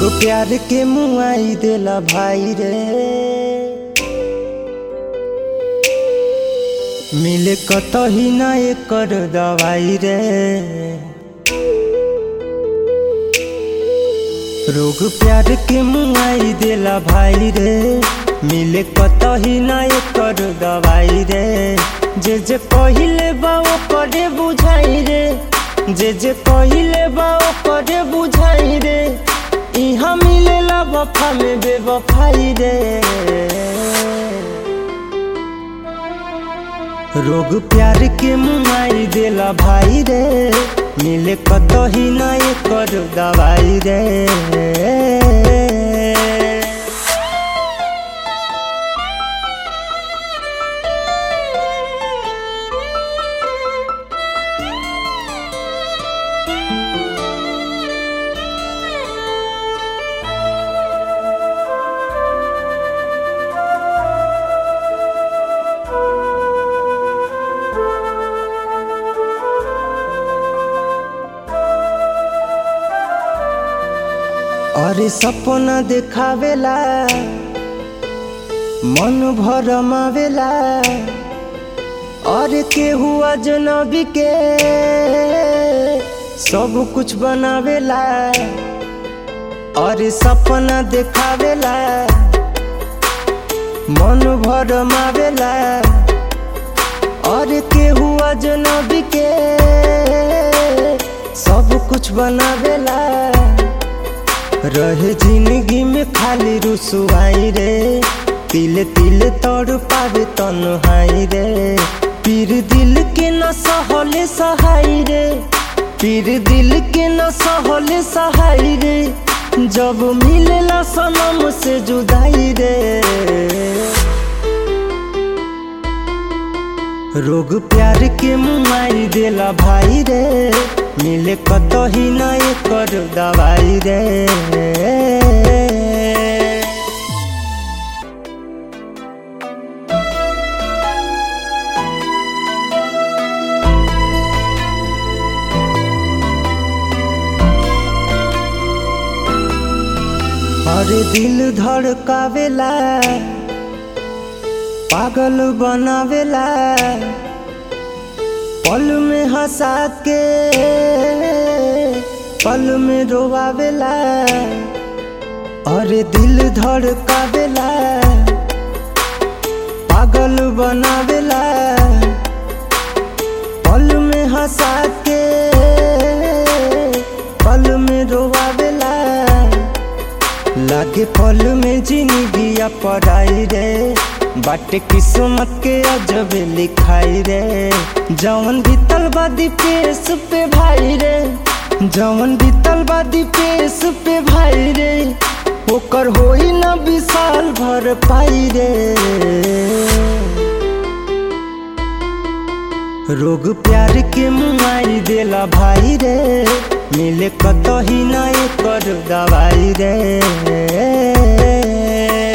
प्यार के मुआई देला भाई रे मिले कतही ना एकर दवाई रे रोग प्यार के मुआई देला भाई रे मिले कतही ना एकर दवाई रे जे जे कहिले बा ओकरे बुझाई रे जे जे कहिले बा ओकरे बुझाई रे इहाँ मिलेला वफा में बेवफाई रे रोग प्यार के मुआई देला भाई रे मिले कतही ना एकर दवाई रे अरे सपना देखावेला मन भर मावेला अरे केहू अजनबी के सब कुछ बनावेला अरे सपना देखावेला मन भर मावेला अरे केहू अजनबी के सब कुछ बनावेला रहे जिंदगी में खाली रुसुआई रे तिल तिल तोड़ पावे तन्हाई रे पीर दिल के न सहले सहाई रे पीर दिल के न सहले सहाई रे जब मिलेला सनम से जुदाई रे रोग प्यार के मुआई देला भाई रे मिले कतही ना एकर दवाई रे अरे दिल धड़कावेला पागल बनावेला पल में हंसा के पल में रोवावेला अरे दिल धड़कावेला पागल बनावेला पल में हंसा के पल में रोवावेला लागे पल में जिंदगी पढ़ाई रे बाटे किस्मत के अजब लिखाई रे जवन बीतल बादी पेश पे भाई रे जवन बीतल बादी पेश पे भाई रे ओकर होई न विशाल भर पाई रे रोग प्यार के मुआई देला भाई रे मिले कतही ना एकर दवाई रे